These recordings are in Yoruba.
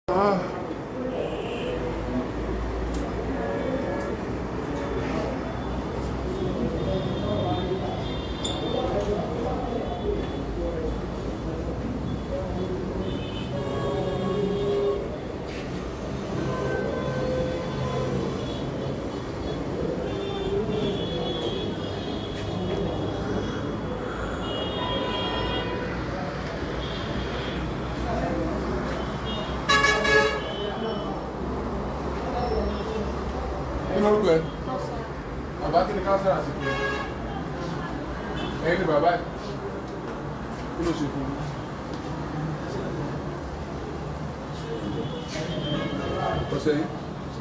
kí ló rúkọ ẹ bàbá kí ni káńsà àsìkò ẹ̀yin ni bàbá ẹ kí ló ṣe fún un. ọ̀sẹ̀ yìí.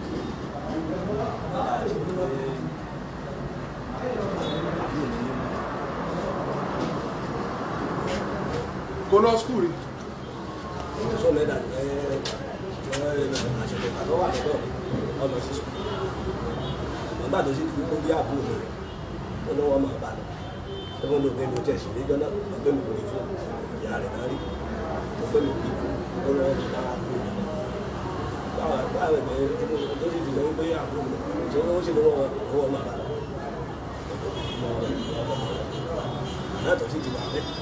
kó lọ skul rí sọ lẹ́dà ẹ ẹ àṣẹ̀lẹ̀ àtọ́ wà lọ́dọ̀ ọmọ sí sùn nígbà tó sì kó bí àbúrò mi ó lọ́wọ́ máa bá lọ ẹgbẹ́ mi ò gbé mi ò tẹ̀sí ní gánà ọgbẹ́ mi kò rí fún ìyá rẹ̀ náà rí ọgbẹ́ mi kò rí fún ó lọ́wọ́ mi náà àbúrò mi báwa báwa ẹgbẹ́ tó sì ti lọ wípé àbúrò mi tí ó sì lọ́wọ́ lọ́wọ́ máa bá lọ náà tó sì ti wà bẹ́ẹ̀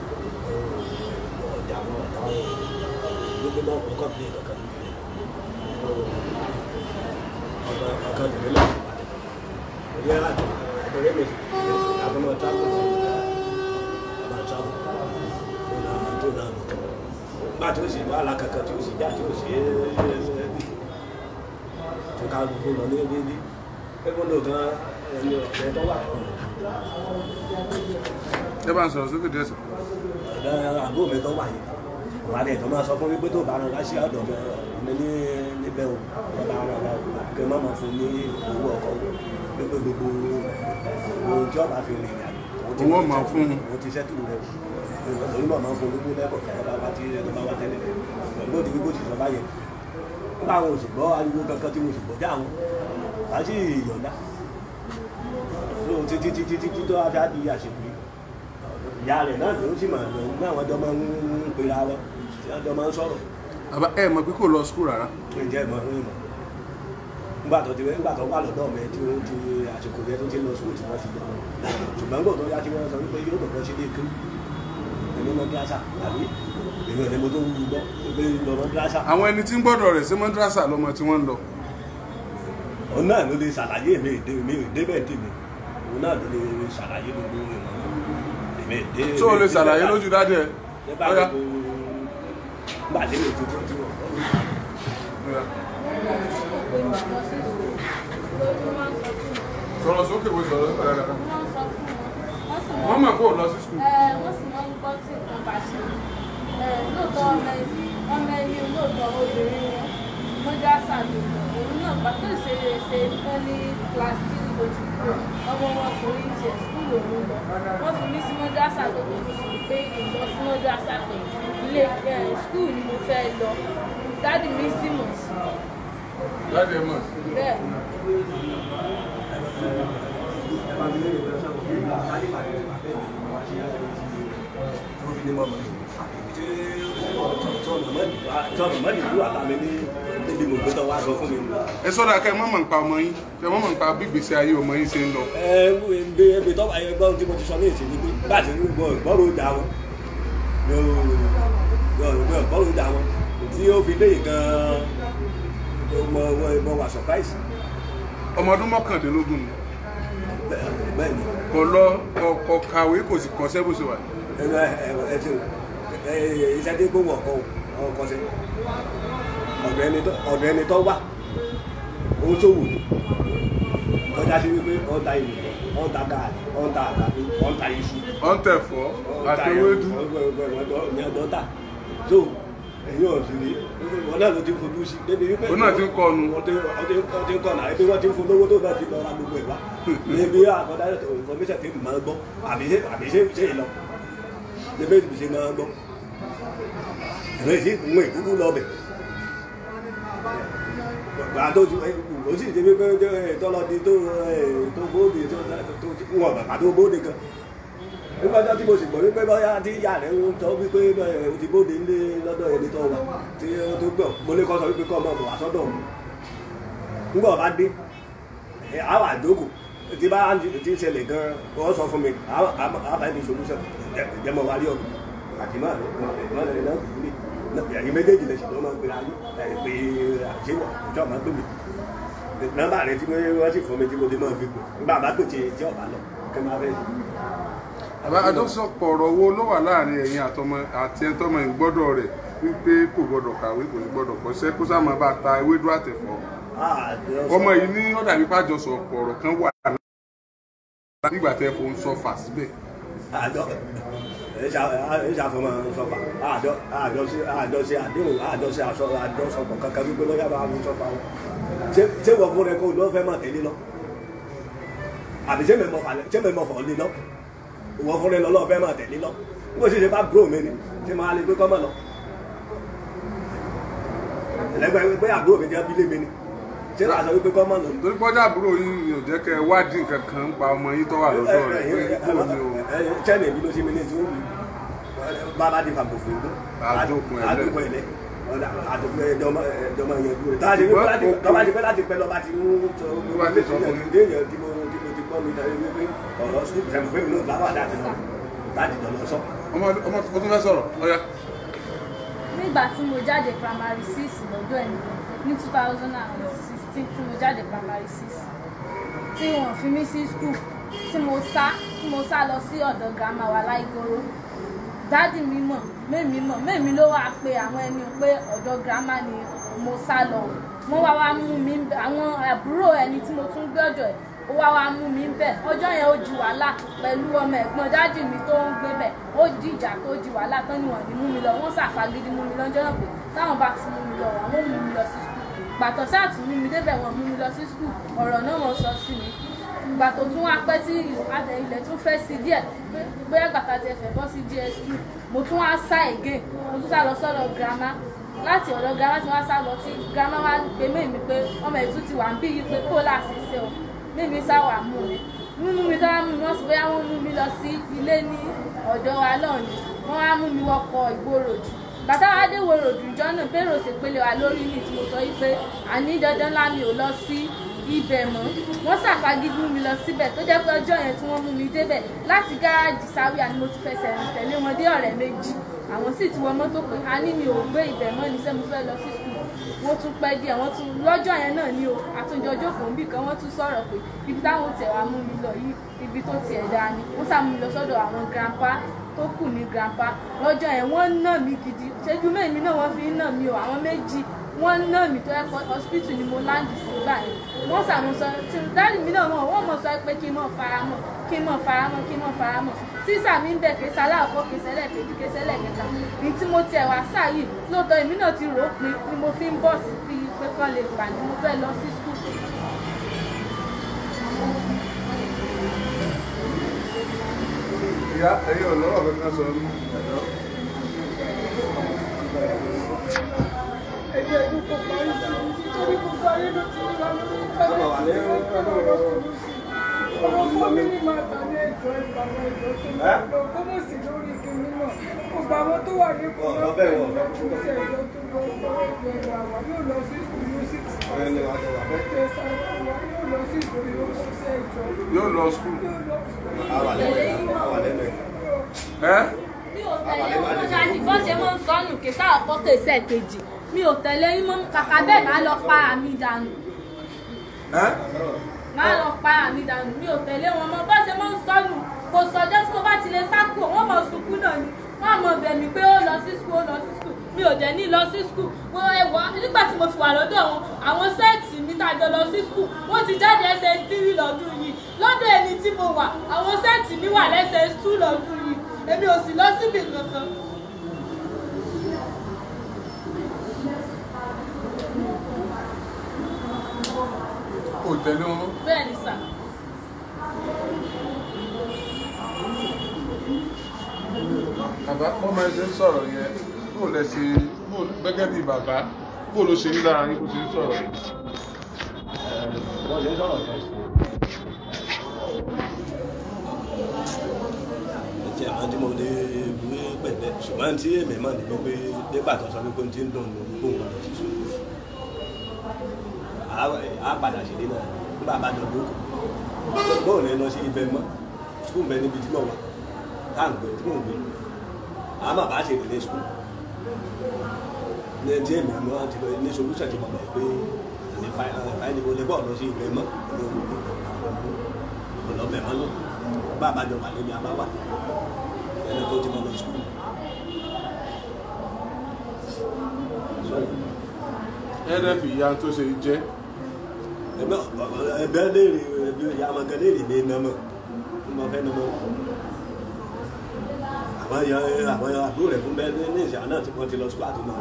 ọjà wọn ọ̀tá wọn gbogbo náà kò kọ́ bíi kankan ọba ọkàn tèmi náà orí ẹ̀ àjọ ọ̀rẹ́ mi àgbọ̀mọ̀ tábù sí ọba tábù tó náà tó náà mọ̀ nígbà tí ó sì wà lákàkà tí ó sì já tí ó sì ẹ́ tó ká gbogbo lọ ní dédé ẹgbẹ́ náà gan ẹni ọ̀rẹ́ tó wà ẹ bá ń sọ̀rọ̀ sókè díẹ̀ sọ. ọ̀dọ̀ àbúrò mi tó wà yìí wà á lè tó máa sọ fún mi pé tó bá rán láṣẹ ọ̀dọ̀ mi ní níbẹ̀ o ọba ara ọba kí n má máa fún ní owó ọkọ̀ pépé gbogbo ohun tí ọba fi rìn ìrìn àjò Owó máa fún un. mo ti ṣẹ́tù rẹ̀ òun náà máa fún ológun lẹ́kọ̀ọ́ tó bá wá tí tó bá wá tẹ́lẹ̀ pẹ̀lú òdì gbogbo ìṣèjọba báyẹn nígbà àwọn òṣègbọ ariwo kankan tí mo sì gbọ́ já àwọn wá sí ìyọ̀ǹda títí títí títí tó wá fi á di àṣepé ìyá rẹ̀ náà ló sì máa lọ ní àwọn ọjọ́ máa ń pera wọn tí wọ́n jọ máa ń sọ̀rọ̀ bàbá ẹ mọ̀ pé kò lọ skul rárá. ǹjẹ́ ìmọ̀ ń mọ̀ nígbà tó ti nígbà tó wà lọ́dọ̀ mi tí ó ti àsìkò yẹn tó ti lọ sùn tí wọ́n ti lọ ṣùgbọ́n gbọ́dọ̀ tó yá tí wọ́n sọ wípé yóò dọ̀kọ́ sí ilé kíw ẹni mọ gíláṣà àbí èmi ò ní mo tó ń gbọ́ pé lọ́rọ̀ gíláṣà àwọn ẹni tí ń gbọ́dọ̀ rẹ̀ sí mọ́dúrásà lọ́mọ tí wọ́n ń lọ. òun náà ló lè ṣàlàyé èmi èdè mi ò débẹ̀ tèmi òun náà ló lè ṣàlàyé gbogbo ìmọ̀ èmi èdè tó o lè ṣàlàyé lójú dáadé ẹ. nígbà Ọ̀yá. gbogbo nígbà tí mi ò tuntun tí wọ́n Ọ̀yá. sọ̀rọ̀ sókè wo sọ̀rọ̀ sókè dáadáa. wọ́n mọ̀ kó o lọ sí skul. wọ́n sì máa ń gbọ́ tí nǹkan bá ṣe lóòótọ́ ọmọ ẹni ọmọ ẹni lóòótọ́ obìnrin mọ́jásà ló òun náà pàtó ṣe ṣe wọ́n ní plastic ló ti kúrò ọmọ ọmọkùnrin tiẹ̀ skul òun lọ wọ́n fi mí sí mọ́jásà ló tó fi pé ìlọ sí mọ́jásà pé ilé skul ni mo fẹ́ lọ dádì mi sì mọ̀ sí dáadé ẹ mọ̀. bẹ́ẹ̀ tọ́nà mọ́ni ìlú àtàmì ní níbi mo gbé tọ́ wá sọ fún mi. ẹ sọ́dọ̀ akẹ́ mọ̀ mọ̀ nípa ọmọ yín kẹ́ mọ̀ mọ̀ nípa bí ìgbésí ayé ọmọ yín ṣe ń lọ. ẹ ẹ ebi tọ́ ayé gbọ́n tí mo ti sọ ní ìsìn ni pé bá a ti rí gbọ́ ìgbọ́rò ìjà wọn yóò ìgbọ́rò ìjà wọn tí ó fi léyìn gan-an mo mo wà surprise ọmọ ọdún mọ́kàndínlógún ni bẹ́ẹ̀ ni kò lọ kò- kò kàwé kò sì kọ́ṣẹ́ bó ṣe wà. ẹ ẹ ẹ ti ẹ iṣẹ́ tí gbówó ọkọ ọkọ sí ọ̀dọ̀ ẹni tó ọ̀dọ̀ ẹni tó wà ó ṣòwò ní tọ́já sí wípé ọ̀ta ìlú ọ̀ta gaàdì ọ̀ta àgbàdo ọ̀ta iṣu ọ̀n tẹ̀fọ́ àti ewédú. ní ọ̀dọ́ta tó ẹ̀yìn ọ̀sìn ní wọn náà ló ti fojú sí débi wípé Òun náà ti ń kọ́ ọnu. wọ́n ti wọ́n ti ń kọ́ ọ̀nà ẹbí wọ́n ti ń fún lówó tó náà ti lọ ra gbogbo ẹ̀ wá níbi àkọ́dá information ti máa gbọ́ àbí ṣe àbí ṣe ṣe ìlọ níbi ìbí ṣe máa gbọ́ ìwé sí ìwé ìkúkú lọ bẹ̀ gbà tó ti ó sì ti wípé tọ́lọ́dí tó tó bóde tó wọ́n bàbá tó bóde gan nígbà tó tí mo sì gbọ́ wípé bóyá tí ìyá rẹ̀ ń sọ wípé bẹ́ẹ̀ o ti bóde ńlé lọ́dọ̀ ẹni tó wà tí ó tó gbọ́ mo ní kọ́ sọ wípé kọ́ ọmọ bọ̀ wá sọ́dọ̀ òun nígbà bá dé ẹ àwọn àjókòó tí bá ti ń ṣẹlẹ̀ gan wọ́n sọ fún mi àbá ẹni solution jẹmọ wa rí ọdún àti máa máa lẹ́yìn náà kúrú ní ẹ̀yìn méjèèjì lè ṣùgbọ́n máa ń pera yín ẹ̀ pé àṣewọ̀ ìjọ máa ń pè mí nọ́mbà rẹ tí wọ́n sì fún mi tí mo ti máa fi pè nígbà bá pèsè tí ọ̀bá lọ kí n máa fẹ́ àbá àjọsọpọ̀ ọ̀rọ̀ wo ló wà láàrin ẹ̀yin àtọmọ àti ẹ̀tọ́mọ ìgbọ́dọ̀ rẹ̀ wípé kò gbọ́dọ̀ kàwé kò ní gbọ́dọ̀ kọ́ṣẹ́ kó sáà máa bá ta ewédú àtẹ̀fọ́ ọmọ yìí ní ọ̀dà wípé àjọsọpọ̀ ọ̀rọ̀ kan wà nígbà tẹ́ fò ń sọ fà síbẹ̀. àjọ ìṣàfọmọ sọfà àjọṣe àdéhùn àjọṣe àjọṣọpọ̀ kankan wípé lọ́yà bá mú sọfà wọn ṣé wọ́n fún rẹ kó lọ́ fẹ́ máa tẹ̀lé lọ àbí ṣé mẹ́mọ̀ fọ̀ lé lọ wọ́n fún rẹ lọ lọ́ọ́ fẹ́ máa tẹ̀lé lọ nígbà tí ṣe bá bro mi ni ṣé máa lè gbé kọ́mọ̀ lọ ẹlẹgbẹ́ pé àbúrò mi jẹ́ abílé mi ni ṣé láti sọ wípé kọ́mọ̀ lọ. torí pọ́jà àbúrò yín ni ò jẹ́ kẹ́ ẹ wádìí nǹkan kan ń pa ọmọ yín tó wà lọ́dọ̀ rẹ̀ pé kò ní o. chẹ́nì ìbí ló ṣe mi ní tí ó wù bàbá di fàgbò fún un. Àdókùn ẹ̀lẹ́. àdókùn ẹ̀lẹ́ àdókùn ẹ̀dọ́mọ ẹ̀dọ́mọ yẹn dúró. tọ́ba ti pẹ́ láti tọ́ba ti pẹ́ láti pẹ́ lọ́ba ti ń sọ Ló bá ti sọ fún mi. déèyàn tí mo tí mo ti gbọ́ mi dájú wípé ọ̀rọ̀ sùn tẹ̀mọ̀ pé mi náà bá wà láti lọ láti jọ lọ sọ. ọmọ ọmọ tó tún fẹ́ sọ̀rọ̀ ọ̀ya. nígbà tí mo jáde primary six lọ́dọ̀ ẹ̀ ní two thousand and sixteen tí mo jáde primary six tí wọ́n fi mí sí school tí mo sá tí mo sá lọ sí ọ̀dọ̀ grandma wa láìgoro dádì mi mọ̀ mẹ́mi mọ̀ mẹ́mi ló wá pe àwọn ẹni pé ọ̀dọ̀ grandma ni mo sá lọ wọ́n wá wá mú mi bẹ̀ àwọn àbúrò ẹni tí mo tún gbé ọ̀dọ̀ ẹ̀ ó wá wá mú mi bẹ̀ ọjọ́ yẹn ó di wàhálà pẹ̀lú ọmọ ẹ̀gbọ́n dádì mi tó ń gbé bẹ̀ ó di ìjà tó di wàhálà tán ni wọ́n ní mú mi lọ wọ́n ṣàfagídí mú mi lọ́jọ́ náà pé táwọn bá ti mú mi lọ àwọn ò mú mi lọ sí skul gbàtọ̀ sáà tún mú mi débẹ̀ wọ́n mú mi lọ sí skul ọ̀rọ̀ náà wọ́n sọ sí mi ìgbà tó tún wá pẹ́ tí adẹ ilẹ̀ tún fẹ́ sí díẹ̀ pé- bóyá gbàtà tiẹ̀ fẹ́ bọ́ sí gs2 mo tún wá sá again mo tún sá lọ sọ́dọ̀ girama láti ọ̀dọ̀ girama tí wọ́n sá lọ sí girama wá pé mẹ́mi pé ọmọ ètú ti wà ń bí yìí pé kó láti ṣe o mẹ́mi sá wà mú mi mímú mi tó wá mú mi wọ́n sì bóyá wọ́n mú mi lọ sí ilé ní ọ̀dọ̀ wa lọ́ọ̀ni wọ́n wá mú mi wọkọ̀ ìgboro jù bàtà wa dé wo ròdù ìjọ náà bẹ́ẹ̀ rò sí pélé wa lórí ní tí mo sọ yìí pé àní dandan ńlá mi ò lọ sí ibẹ̀ mọ́ wọ́n ṣàfagídí mú mi lọ síbẹ̀ tó jẹ́ pé ọjọ́ yẹn tí wọ́n mú mi débẹ̀ láti gáràjì sáwíà ni mo ti fẹsẹ̀ rìn tẹ̀lé wọn dé ọ̀rẹ́ méjì àwọn sì ti wọ mọ́tò pé a ní mi ò gbé ibẹ̀ mọ́ ní sẹ́ mo fẹ́ lọ sí skul wọ́n tún pẹ́ díẹ̀ wọ́n tún lọ́jọ́ yẹn náà ni o àtúnjọ jókòó níbì kan wọ́n tún sọ̀rọ̀ pé ibi táwọn tẹ̀ wá mú mi lọ yìí ibi tó tiẹ̀ dáa ni wọ́n sá mú mi lọ sọ́dọ̀ àwọn grandpa tó kù ní grandpa lọ́jọ́ yẹn wọ́n nà mí gidi ṣẹ́jú mẹ́mi náà wọ́n fi ń nà mí o àwọn méjì wọ́n nà mí tó ẹ̀kọ́ hospital ni mo láǹdì sí gbà yẹn wọ́n sàmúsọ tí dáàdì mi náà mọ̀ wọ́n mọ̀ sọ pé kí n mọ̀ faramọ̀ kí n mọ̀ faramọ̀ kí n mọ̀ faramọ̀ sísà mi ń bẹ̀ kéṣe aláàkọ́ kéṣe ẹlẹ́ẹ̀kejì kéṣe ẹlẹ́ẹ̀kẹta ní tí mo tiẹ̀ wá sáà yìí lóòótọ́ èmi náà ti rò ó pin ni mo fi ń bọ̀ sí bí pé kán lè gbà ní mo fẹ́ lọ sí skul ìyá ẹ̀yin ọ̀lọ́rọ̀ kankan sọ ní. ẹgbẹ́ ẹ̀dùn kò parí sí i nítorí gbogbo ayé ló ti wà lórí Ọmọ wà ní ọ̀rọ̀ fún mi ní máa tà ní ẹjọ́ ìgbàgbọ́ ẹjọ́ tó ń Ẹ́? lọ gbọ́dọ̀ sí lórí ìkíní náà gbogbo àwọn tó wà ní kò Ọ̀rọ̀ bẹ́ẹ̀ wọ̀. sí ẹjọ́ tó lọ gbọ́dọ̀ ẹjọ́ ìwà wà yóò lọ sí skul music Ọ̀rẹ́ ni wàá tẹ̀wà bẹ́ẹ̀. ẹjọ́ ìsàlẹ̀ wà yóò lọ sí skul yóò lọ sí ẹjọ́ yóò lọ skul. yóò lọ sí Àwà lẹ́nu ẹ̀. Àwà lẹ́nu ẹ̀. ẹ́ mi ò tẹ̀lé wọn mọ́ dájú bọ́ ṣe mọ́ ń sọnù kèsà ọ̀pọ̀ kèsà kejì mi ò tẹ̀lé yín mọ́ kàkà bẹ́ẹ̀ máa lọ pa àmì dànù ẹ́ máa lọ pa àmì dànù mi ò tẹ̀lé wọn mọ́ bọ́ ṣe mọ́ ń sọnù kò sọjọ́ tí mo bá ti lè sákò wọ́n mọ̀ sunkún náà ni wọ́n mọ̀ bẹ̀ mí pé ó lọ sí skul ó lọ sí skul mi ò dẹ̀ ní lọ sí skul mo ẹwà nígbà tí mo fi wà lọ́dọ̀ wọn àwọn sẹ́ẹ̀tì mi tàjọ lọ sí skul wọ́n ti jáde ẹsẹ̀ tírì lọ́dún yìí lọ́dọ̀ ẹni tí mo wà àwọn sẹ́ẹ̀tì mi wà lẹ́sẹ̀ tú lọ́dún yìí èmi ò sì lọ síbi kankan. ò tẹ̀lé wọn. bẹ́ẹ̀ ni sà. bàbá ọmọ ẹ ṣe ń sọ̀rọ̀ yẹn bó lẹ ṣe bó gẹ́gẹ́ bí bàbá bó ló ṣe ń lára yín bó ṣe ń sọ̀rọ̀ yẹn. Wọ́n ṣe ń sọ̀rọ̀ yẹn. tiẹ̀ máa ń tí mo lè wé pẹ̀lẹ́ ṣùgbọ́n tí èmi mọ̀ ní wípé nígbà tó sọ wípé tí ń dùn ní gbogbo nǹkan lọ sí sùn á padà ṣèlé náà nígbà bá dọ̀ lóko bóun ní lọ sí ibẹ̀ mọ́ skul bẹ níbi tí mo wà tá à ń gbé tí mò ń gbé àmọ́ bá ṣe ìdílé skul ní ẹtí èmi mọ́ ti lọ ní solúṣẹ̀ tí mo mọ̀ pé ní fáìlì wo lè bọ̀ lọ sí ibẹ̀ mọ́ ọlọ́bẹ̀ mọ́ lọ bá a bá jọ wà níbi àbáwá ẹni tó ti mọ lọ skul. ẹ̀ẹ́dẹ́fì ìyá tó ṣe jẹ́ ẹbẹ ẹbẹ léèrè ẹbẹ yamagẹ léèrè mi nàmọ mo fẹ́ nàmọ àwọn ya àwọn ya àbúrò rẹ fún bẹ́ẹ̀ ní ìṣẹ àná tí wọn ti lọ sukùl àti náà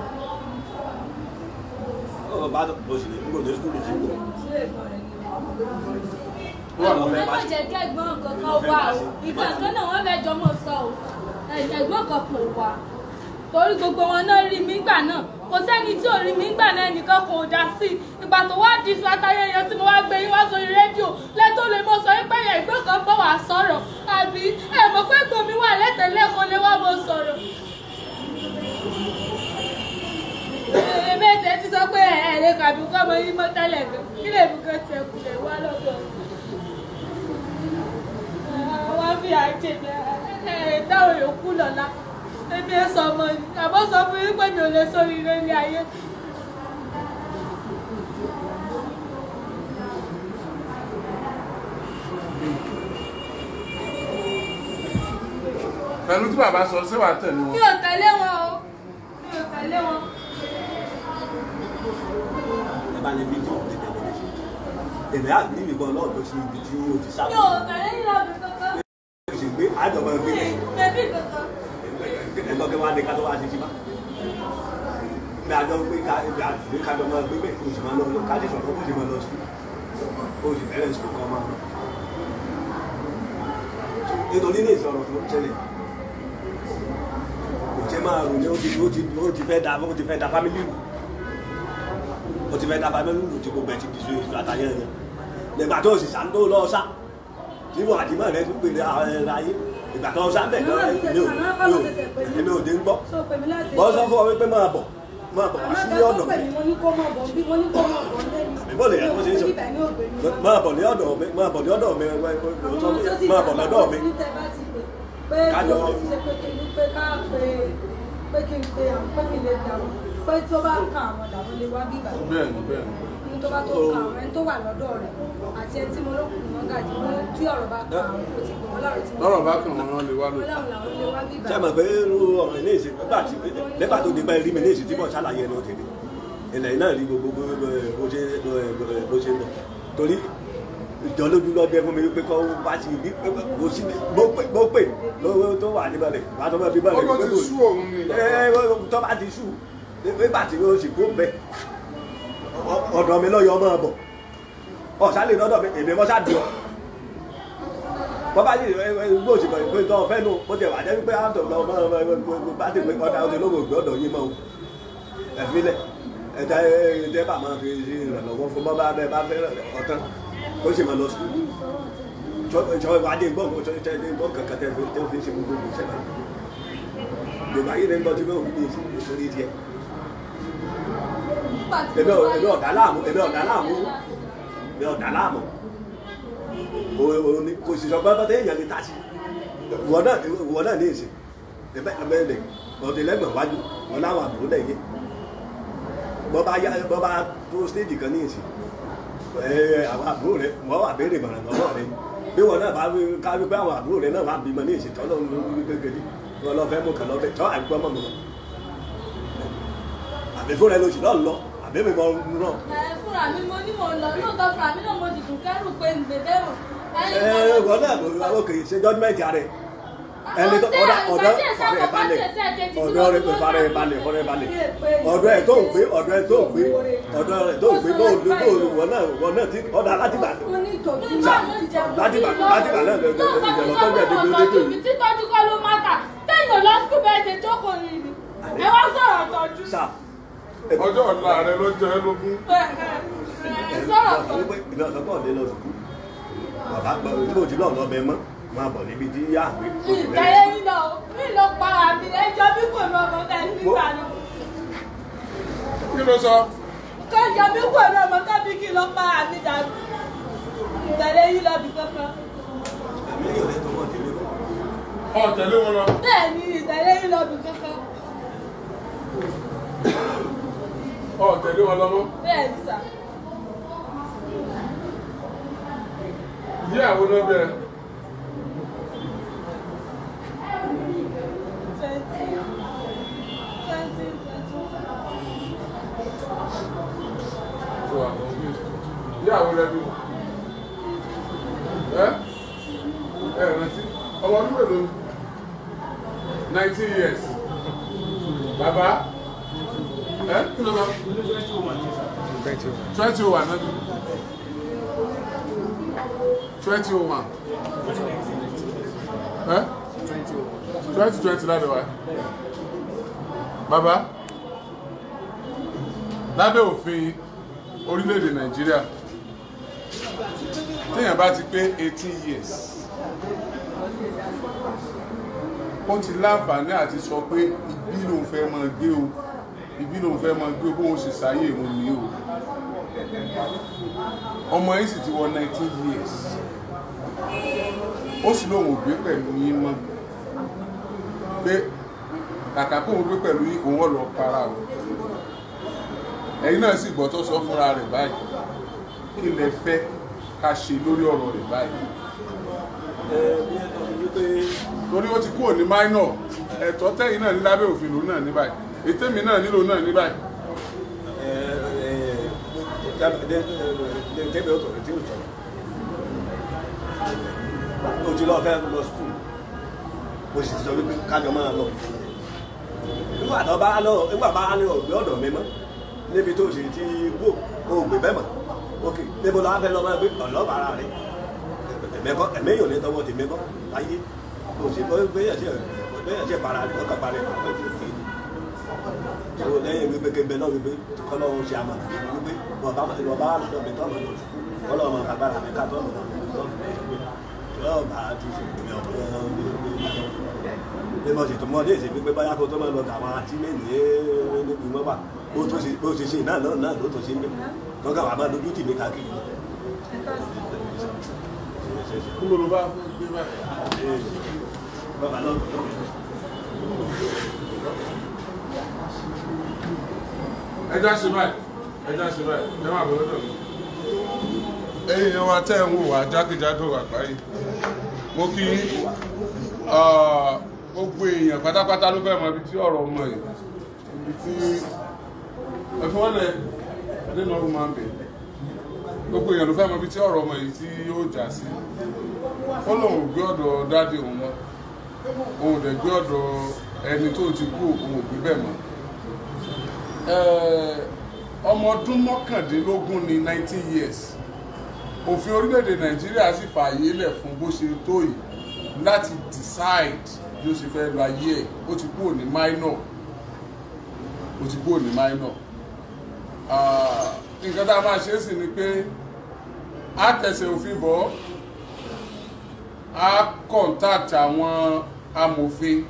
ọ bá bọ sílẹ̀ nígbà tó sukùl ti bọ àwọn fẹ́ má jẹ́ kẹ́gbọ́n kankan wá o ìgbà kan náà wọ́n fẹ́ jọmọ sọ o ẹ̀gbọ́n kan kò wá torí gbogbo wọn náà rí mi gbà náà kò sẹ́ni tí ò rí mi gbà náà ẹnìkan kò dá sí i ìgbà tó wá di sọ àtàyẹyẹ tí mo wá gbé yín wá sórí rédíò lẹ́tọ́ lè mọ sọ pé ẹ̀gbọ́n kan bọ̀ wá sọ̀rọ̀ àbí ẹ̀ mọ̀ pé gbòmí wà lẹ́tẹ̀lẹ́ kan lè wá mọ sọ̀rọ̀. èmi ẹ̀sẹ̀ ti sọ pé ẹ̀ lè kàbí kọ́ ọmọ yín mọ́ tẹ́lẹ̀ gan kí lè mú kán tiẹ̀ kù lè wá lọ́dọ̀ wọ́n fi àjèjì ẹ̀ dáhùn yòókù lọ́la ebi ẹ sọ ọmọ ni àbọ̀ sọ fún yín pé mi ò lè sórí ire ní ayé. pẹ̀lú tí bàbá sọ ṣé wàá tẹ̀lé mi wọn. ò tẹ̀lé wọn o mi ò tẹ̀lé wọn. ẹ bá lè bí ìjọ ọ̀dẹ tẹ̀lé èmi àgbẹ̀ ìbọn náà lọ sí ibi tí o ti sá mi ò tẹ̀lé yín lọ́bì kankan o sì gbé àjọmọ gbé mi bèbí kankan. ẹgbẹ́ kí wọ́n á ní ká tó wá sí sí bá ní àjọ gbé ká ẹgbẹ́ àgbẹ̀ kájọ máa gbé bẹ́ẹ̀ kó o sì máa lọ ká sì sọ̀rọ̀ kó o sì máa lọ sí kó o sì bẹ̀rẹ̀ sùn kọ́ máa lọ. nítorí ní ìsọ̀rọ̀ tó ń ṣẹlẹ̀ kò jẹ́ máa rò ní ó ti ó ti ó ti fẹ́ da ó ti fẹ́ da fámílì rù ó ti fẹ́ da fámílì rù tí gbogbo ẹ̀ ti di so èso àtàyẹ̀ yẹn nígbà tó o sì sàn tó lọ sá tí wọ́n àdìmọ́ rẹ tún pèlè àwọn ayé ìgbà tó o sá bẹ̀ lọ èmi ò dé ń gbọ́ bọ́ sọ fún ọ wípé máa bọ̀ máa bọ̀ wá sí ọ̀dọ̀ mi àbíbọ̀ lè yẹ kó ṣe é sọ máa bọ̀ ní ọ̀dọ̀ mi máa bọ̀ ní ọ̀dọ̀ mi máa bọ̀ lọ́dọ̀ mi kájọ pé kí n pe àwọn pé kí n lè dà wọ́n pé tó bá kan àwọn dàwọn lè wá bí ìgbà bẹ́ẹ̀ni bẹ́ẹ̀ni. ní tó bá tó kan àwọn ẹni tó wà lọ́dọ̀ rẹ̀ àti ẹni tí mo ló kù wọ́n gàdí wọn tí ọ̀rọ̀ bá kan àwọn kò tí wọ́n láàrọ̀ tí mo lọ́rọ̀ bá kàn wọ́n lè wá lò. wọ́n láwọn làwọn lè wá bí ìgbà ṣé mọ̀ pé irú ọ̀rọ̀ ilé ìsìn nígbà tí nígbà tó nípa rí mi ní ìsìn tí mo ṣàlàyé ẹnu tèmi ilẹ̀ náà rí gbogbo bó ṣe bó ṣe lọ torí ìjọ lójú lọ bẹ fún mi wípé kọ́ bá ti rí kò sí mo pè mo pè lówó tó wà níbẹ̀ rẹ̀ bá tó bá fi bẹ̀rẹ̀ Ọkọ̀ ti sú òun ni bàbá. ẹ tó bá ti sú nígbà tí o sì kó bẹ ọ̀dọ̀ mi lọ́yọ̀ ọmọ bọ̀ ọ̀sálẹ̀ lọ́dọ̀ mi èmi mọ́ sáà di ọ bọ́bá yìí gbó òsì kan pé tọ́ fẹ́ nù bó ti wà jẹ́ wípé àtọ̀ lọ ọmọ ọmọ bá ti pé ọ̀dà ọdẹ lówó ògbé ọ̀dọ̀ yín mọ́ o ẹ̀fílẹ̀ ẹ̀dá ẹ̀dẹ́ bá máa fi ṣe ìrànlọ́wọ́ fún bọ́bá bẹ́ẹ̀ bá fẹ́ ọ̀tán ó sì máa lọ sí ìjọ adé gbọ́ nǹkan ìjọ adé gbọ́ kankan tẹ́ fi tẹ́ fi ṣe gbogbo ìṣẹ́ náà gbogbo ayé ní gbọ́ tí wọ́n fi ní ìsòrí tiẹ̀ èmi ò èmi ọ̀dà láàmú èmi ọ̀dà láàmú èmi ọ̀dà láàmú kò sì sọ pé bọ́tẹ́ èèyàn lè ta sí ìwọ náà ìwọ náà ní ìsìn ẹ̀bẹ̀ ẹ̀bẹ̀ ọ̀tẹ̀lẹ́gbọ̀n wájú wọn láwọn àbúrò lẹ́yìn bọ́ bá yá bọ́ bá tó stéèjì kan ní ìsìn ẹ àwọn àbúrò rẹ wọ́n wà béèrè mọ̀ràn lọ́wọ́ rẹ bí wọn náà bá ká wípé àwọn àbúrò rẹ náà wà bímọ ní ìsìn tọ́lọ́ ń lórí kékeré wọn lọ fẹ́ mú kàn lọ́fẹ́ tọ́ àgbọ̀ mọ̀ mọ̀ àbí fúnra ẹ lóṣù náà lọ àbí mi mọ̀ náà ẹ fúnra mi mo ní mo lọ lóòótọ́ fúnra mi náà mo sì tún kẹ́rù pé ń gbèdé rò. ẹ wọn náà ló kè ṣe jọ́dúmẹ̀tì rẹ ẹni tó ọ̀dà ọ̀dọ́ ọ̀rẹ́ balẹ̀ ọ̀dọ́ rẹ pé farẹ́ balẹ̀ ọ̀rẹ́ balẹ̀ ọ̀dọ́ ẹ̀ tó ń gbé ọ̀dọ́ ẹ̀ tó ń gbé ọ̀dọ́ ẹ̀ tó ń gbé bóòlù bóòlù wọn náà wọn náà ti ọ̀dà láti bà wọ́n ní ìtọ́jú láti bà láti bà náà lọ́dọ̀ ìjọba tó ń bẹ̀ débi débi òní. títọ́jú kọ́ ló má kà téèyàn lọ sùkúl bẹ́ẹ̀ ṣe jókòó yìí ni ẹ wá sọ̀rọ̀ tọ́jú. sá ọjọ́ ọ̀la rẹ ló jẹ́ lógún. ẹ sọ̀rọ̀ tọ́jú. ìbí ọ̀sán pọ̀ lé lọ sùkú bàbá tí mo ti lọ́ọ̀ lọ bẹ mọ́ máa bọ̀ níbi tí yá àgbẹ̀ kò sí ìtẹ̀lé yín lọ mí lọ para mi ẹjọ́ bí kò ní ọmọ ká nígbà náà kí ló sọ kọjá bí kò ní ọmọ ká bí kí lọ para mi dànù ìtẹ̀lé yín lọ bí kankan ẹ̀mí yóò lè tọwọ́ tèmi bọ̀. ọ tẹ̀lé wọn lọ bẹ́ẹ̀ ni ìtẹ̀lé yín lọ bí kankan ọ tẹ̀lé wọn lọ mọ́ bẹ́ẹ̀ ni sà ìyàwó náà bẹ̀rẹ̀ twenty twenty twenty tó wà confused ìyàwó rẹ bí ẹ ẹ rántí ọmọ ọdún mélòó nineteen years bàbá ẹ kí ló lọ twenty oh one náà twenty oh one ẹ twenty twenty lábẹ́ wa bàbá lábẹ́ òfin orílẹ̀-èdè nàìjíríà téèyàn bá ti pé eighteen years ó ti láǹfààní àti sọ pé ibi lòun fẹ́ máa gbé o ibi lòun fẹ́ máa gbé o bóun ṣe sáyé òun ní o ọmọ yìí sì ti wọ nineteen years ó sì lóun ò gbé pẹ̀lú yín mọ́ pé kàkà kóun gbé pẹ̀lú yín òun ọ̀ lọ para o ẹ̀yin náà sì gbọ́ tó sọ fúnra rẹ̀ báyìí kí lẹ fẹ́ ká ṣe lórí ọ̀rọ̀ rẹ̀ báyìí ẹ bí ẹ tọ́ mi wípé torí ó ti kúrò ní minor ẹ̀tọ́ tẹ́yìn náà ní lábẹ́ òfin lòun náà ní báyìí ètè mi náà nílò náà ní báyìí ẹ ẹ tẹ́mi ó tọ̀rọ̀ tí ó tọ̀rọ̀ o ti lọ fẹ́ lọ skul o sì ti sọ wípé kájọ máa lọ nígbà tó bá lọ nígbà bá ní ọ̀gbẹ́ ọ̀dọ̀ mi mọ́ níbi tó ṣe ti gbó o gbé bẹ́ẹ̀ mọ́ ok níbo la fẹ́ lọ máa gbé ọ̀lọ́ bàrà rẹ̀ ẹ̀mẹ́kọ́ ẹ̀mẹ́yìn ò ní tọwọ́ tèmi kọ́ láyé o sì bọ́ gbéyàn sí gbéyàn sí para rẹ̀ ọkàn para rẹ̀ ọkàn tó fi o lẹ́yìn wípé kébé náà wípé kọ́lọ́hún ṣe àmàlà wípé bọ̀bá bọ̀bá wà lọ́dọ̀ mi tọ́ mọ̀ lọ́dọ̀ kọ́lọ́hún máa fagbára mi ká tọ́ mọ̀ lọ́dọ̀ yóò bá a ti ṣe ìpínlẹ̀ ọ̀pọ̀ bí mo sì tún mọ́ dé ìṣègbè pé báyà kó tó máa lọ tàwọn àti lẹ́yìn níbi wọn wà bó tó ṣe bó ṣe ṣe náà náà náà ló tó ṣe ń bẹ̀ tọ́ka wà máa dojú tì mí káàkiri. kí ló ló bá gbé báyìí. bàbá náà ẹja ṣe báyìí ẹja ṣe báyìí ẹ máa bọ̀ lọ́dọ̀ mi. ẹ̀yin yẹn wá tẹ́ ẹ̀ ń wò wá jákèjádò àgbáyé mo kí ah, gbogbo èèyàn pátápátá ló fẹ́ mọ ibi tí ọ̀rọ̀ ọmọ yìí ibi tí ẹ̀fọ́lẹ̀ nínú ọdún máa ń bẹ̀ gbogbo èèyàn ló fẹ́ mọ ibi tí ọ̀rọ̀ ọmọ yìí tí yóò já sí fọlọ́hún ò gbé ọ̀dọ̀ dáàdì òun mọ́ òun ò dẹ̀ gbé ọ̀dọ̀ ẹni tó ti kú òun ò gbé bẹ́ẹ̀ mọ́ Eh, ọmọ ọdún mọ́kàndínlógún ní nineteen years òfin orílẹ̀-èdè nàìjíríà sì fààyè lẹ̀ fún bó ṣe tó yìí láti decide bí ó ṣe fẹ́ lọ ayé ẹ̀ ó ti kúrò ní minor ó ti kúrò ní minor Ah, nǹkan tá a máa ṣe é sì ni pé a tẹ̀sẹ̀ òfin bọ̀ a contact àwọn amòfin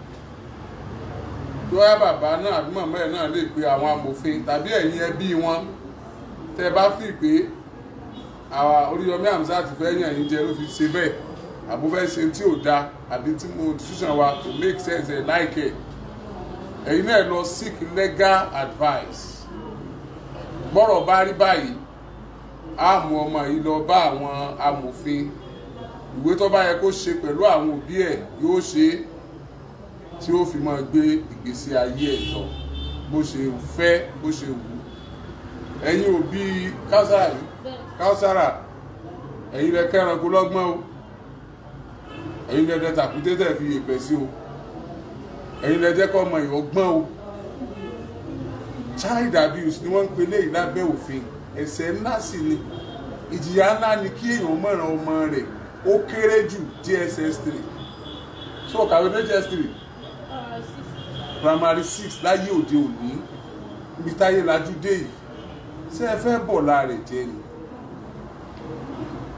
lọ́yà bàbá náà àbí màmá ẹ̀ náà lè pe àwọn amòfin tàbí ẹ̀yin ẹbí wọn tẹ́ ẹ bá fi pé àwa Oríyọmí Hamzat fẹ́ yàn yín jẹ ló fi ṣe bẹ́ẹ̀ àbó fẹ́ ṣe tí ò da àbí tí mo decision wa to make sense ẹ̀ láìkẹ́ ẹ̀yin náà lọ seek legal advice gbọ́rọ̀ bá rí báyìí á mú ọmọ yìí lọ bá àwọn amòfin ìwé tó bá yẹ kó ṣe pẹ̀lú àwọn òbí ẹ̀ yóò ṣe é tí ó fi máa gbé ìgbésí ayé ẹ̀ lọ bó ṣe fẹ́ bó ṣe wù ú ẹ̀yin òbí kására kására ẹ̀yin lẹ kẹ́ranko lọ́gbọ́n o ẹ̀yin lẹ dẹ tàkúté tẹ̀ fi yèpẹ̀ sí o ẹ̀yin lẹ jẹ́ kọ́ ọmọ ìwọ́gbọ́n o child abuse ni wọ́n ń pe léyìí lábẹ́ òfin ẹ̀ṣẹ̀ ńlá sì ni ìjìyà ńlá ni kí èèyàn mọ̀ràn ọmọ rẹ̀ ó kéré jù DSS three so kàwé dé DSS three primary six láyé òde òní ibi táyé lajú dé yìí ṣé ẹ fẹ́ bọ̀ láàrẹ̀ jẹ́ ni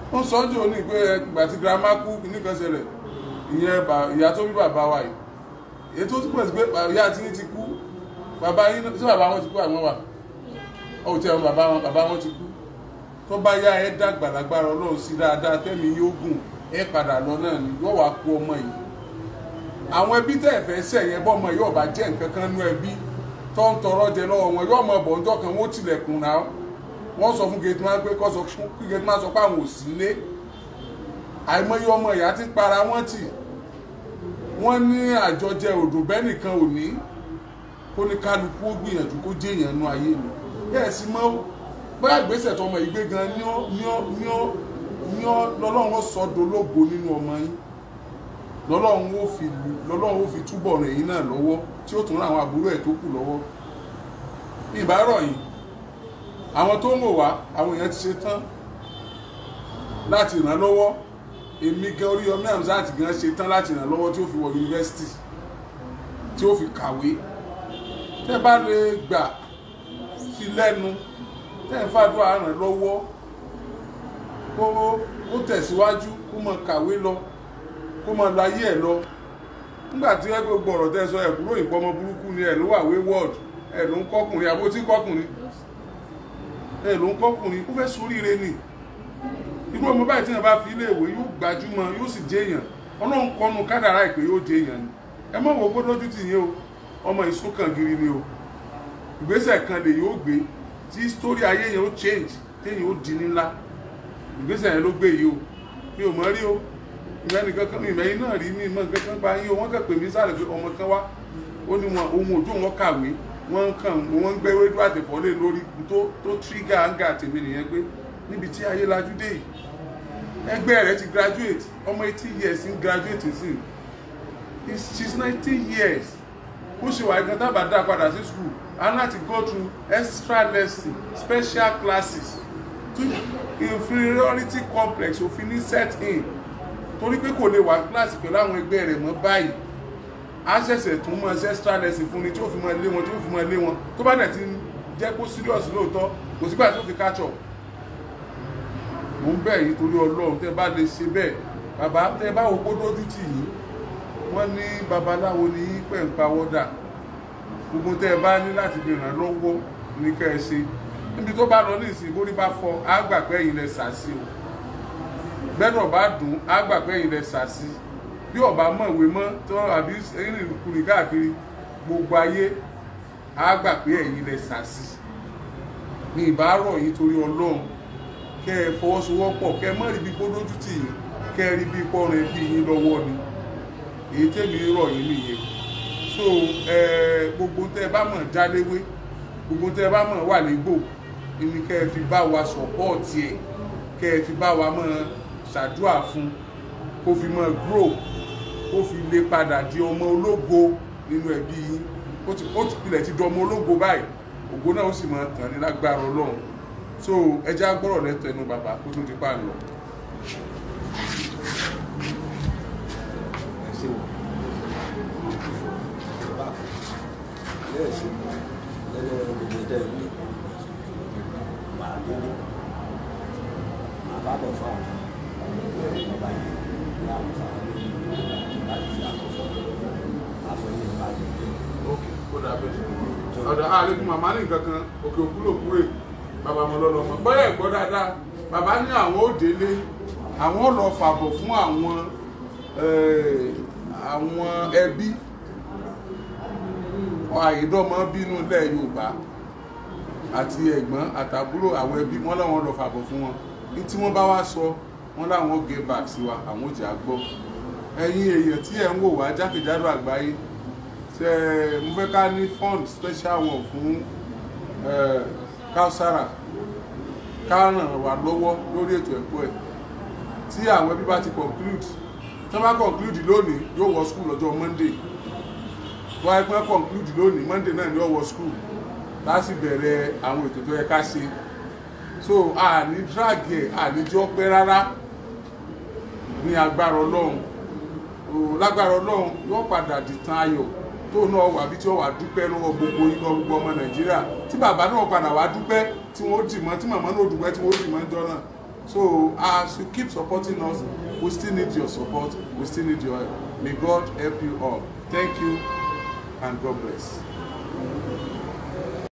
wọ́n sọ jò ní pé ìgbà tí girama kú nìkan ṣẹlẹ̀ ìyẹn bà- ìyá tó bí bàbá wa yìí èyí tó túbọ̀ sí pé bà- ìyá tí ti kú bàbá yín náà- sí bàbá wọn ti kú àwọn wà ó ti àwọn bàbá wọn bàbá wọn ti kú tó bá yá ẹ dàgbà lágbára ọlọ́run sí dáadáa tẹ́mi yóò gùn ẹ padà lọ náà ni yóò wá kú ọmọ yìí àwọn ẹbí tẹ́ ẹ̀ fẹ́ sẹ̀ yẹn bọ́mọ yóò bá jẹ́ nǹkan kan nú ẹbí tó ń tọrọ jẹ lọ́wọ́ wọn yóò mọ bọ̀ ọjọ́ kan wọ́n tilẹ̀kùn náà wọ́n sọ fún gateman pé kọ́ sọ fún kí gateman sọ pé àwọn ò sí lé àìmọye ọmọ ìyá ti para wọ́n tì wọ́n ní àjọjẹ òdò bẹ́ẹ̀ nìkan ò ní kó ní kálukú ó gbìyànjú kó jẹ́ èèyàn nú ayé mi bẹ́ẹ̀ sì mọ́ bóyá ìgbésẹ̀ tọmọ yìí gbé gan ní ọ́ ní ọ́ ní ọ́ ní ọ́ lọ́lọ́run sọ dológo nínú ọmọ yín lọ́lọ́run ó fi lọ́lọ́run ó fi túbọ̀ ràn yín náà lọ́wọ́ tí ó tún ràn àwọn àbúrò ẹ̀ tó kù lọ́wọ́ ìbárọ̀ yìí àwọn tó ń wò wá àwọn èèyàn ti ṣe tán láti ràn án lọ́wọ́ èmi gan Oríyọmí Hamzat gan ṣe tán láti ràn án lọ́wọ́ tí ó fi wọ yunifásitì tí ó fi kàwé tẹ́ bá lè gbà sí lẹ́nu tẹ́ ń fàdúrà ràn án lọ́wọ́ kó ó tẹ̀síwájú kó mọ kàwé lọ kó mọ lọ ayé ẹ̀ lọ nígbà tí ẹ gbogbo ọ̀rọ̀ tẹ́ sọ ẹ̀ kúrò ìpọ́nmọ burúkú ni ẹ̀ ló wà wayward ẹ̀ ló ń kọ́kùnrin àbó tí kọ́kùnrin ẹ̀ ló ń kọ́kùnrin ó fẹ́ soríire ni irú ọmọ báyìí tí wọn bá fi ilé ìwé yóò gbajúmọ̀ yóò sì jẹ́ èèyàn ọlọ́run kọnu kádàrá ìpè yóò jẹ́ èèyàn ni ẹ mọ̀ wò ó lójú tì yín o ọmọ ìsúnkàn gírí ni o ìgbésẹ̀ kan lè yóò gbé tí sítórí ayé yẹn ó change téèyàn ó di ńlá ìgbésẹ̀ yẹn ló gbé yìí o mi ò mọ̀ rí o ìgbà nìkan kan ìmọ̀ yín náà rí mi ìmọ̀ nǹkan kan gba yín o wọ́n kàn pè mí sáré pé ọmọ kan wá ó ní wọn ohun òjò wọn kàwé wọ́n kàn wọ́n ń gbé rédíò àtẹ̀fọ́lé lórí tó tó tírígà áńgà tèmi nìyẹn pé níbi tí ayé lajú dé yìí ẹgbẹ́ rẹ̀ ti graduate ọmọ eighteen years ń graduate sí He's- she's nineteen years ó ṣe wà gan tábà dá padà sí school and láti go through extra lesson special classes to inferiority complex òfin ní set in torí pé kò lè wà kíláàsì pẹ̀lú àwọn ẹgbẹ́ rẹ̀ mọ́ báyìí á ṣẹ̀ṣẹ̀ tún mọ extra lesson fún ni tí ó fi mọ lé wọn tí ó fi mọ lé wọn tó bá dẹ̀ ti jẹ́ kó serious lóòótọ́ kò sígbà tó fi catch up mo ń bẹ̀ yín torí ọlọ́run tẹ́ bá lè ṣe bẹ́ẹ̀ bàbá tẹ́ bá wo kó dójú tì yín wọ́n ní babaláwo ní yín pẹ̀ ń pawọ́dà gbogbo tẹ́ ẹ bá ní láti fi ràn lọ́wọ́ ní kẹ́ ẹ ṣe níbi tó bá lọ ní ìsìn bórí bá fọ á gbà pé ẹ̀yin lẹ sàásì o gbẹ́dọ̀ bá dùn á gbà pé ẹ̀yin lẹ sàásì bí ọba mọ̀ ìwé mọ́ tó àbí ẹ̀yin kùnì káàkiri gbogbo ayé á gbà pé ẹ̀yin lẹ sàásì ní ìbárọ̀ yìí torí ọlọ́run kẹ́ ẹ fọwọ́sowọ́pọ̀ kẹ́ ẹ má rí bí gbódójú tì yín kẹ́ ẹ rí bí pọ́nrin bí yín lọ́wọ́ ni èyí tẹ́mi rọ̀ yín nìyẹn so ẹ gbogbo tẹ́ ẹ bá mọ̀ jáléwé gbogbo tẹ́ ẹ bá mọ̀ wà légbò ni kẹ́ ẹ fi bá wa sọ̀pọ́ọ̀tì ẹ̀ kẹ́ ẹ fi bá wa mọ̀ ṣàdúrà fún kó fi mọ̀ grow kó fi lè padà di ọmọ ológo nínú ẹbí yín ó ti ó ti pilẹ̀ ti di ọmọ ológo báyìí ògo náà ó sì máa tàn ní lágbára ọlọ́run so ẹjẹ́ agbọ́rọ̀ lẹ́tẹ̀ẹ́nu bàbá kó tó di pa lọ. ẹ ṣe wò bá lẹ́yìn sí lẹ́yìn gbogbo tẹ̀ ní màá délé màá bá bọ̀ fún àwọn bàbá yìí ní àwọn fáwọn láti fi àkọ́kọ́ àfọyín ìbá délé. ok ó dà bẹ́ẹ̀ ọ̀dọ̀ àlejò màmá ní nǹkan kan òkè òkú ló kúrè bàbá mo lọ́lọ́ mọ́ bọ́yá ẹ̀gbọ́ dáadáa bàbá ní àwọn ò délé àwọn ò lọ fàbọ̀ fún àwọn eh, àwọn ẹbí àìdọ́mọ bínú ilẹ̀ Yorùbá àti ẹ̀gbọ́n àtàbúrò àwọn ẹbí wọn láwọn lọ fàbọ̀ fún wọn ní tí wọ́n bá wá sọ wọn láwọn gé back sí wa àwọn ò jẹ́ àgbọ́ ẹ̀yin èèyàn tí ẹ̀ ń wò wá jákèjádò àgbáyé ṣe mo fẹ́ ká ní fund special one fún eh, Kausara ká ràn wá lọ́wọ́ lórí ètò ẹ̀kọ́ ẹ̀ tí àwọn ẹbí bá ti conclude tí wọ́n bá conclude lónìí yóò wọ school lọ́jọ́ Monday wọ́n á pẹ́ conclude lónìí Monday náà ni yóò wọ school láti bẹ̀rẹ̀ àwọn ètò tó yẹ ká ṣe so a ní drag ẹ̀ a ní jọ́ pẹ́ rárá ní agbára Ọlọ́run o lágbára Ọlọ́run yóò padà dìtàn ayọ̀ tó náà wà bí tí wọ́n wà dúpẹ́ lọ́wọ́ gbogbo yín lọ́wọ́ gbogbo ọmọ Nàìjíríà tí bàbá náà padà wá dúpẹ́ tí wọ́n dì mọ́ tí màmá náà dúpẹ́ tí wọ́n dì mọ́ jọ náà so as you keep supporting us we still need your support we still need your help may god help you all thank you and god bless.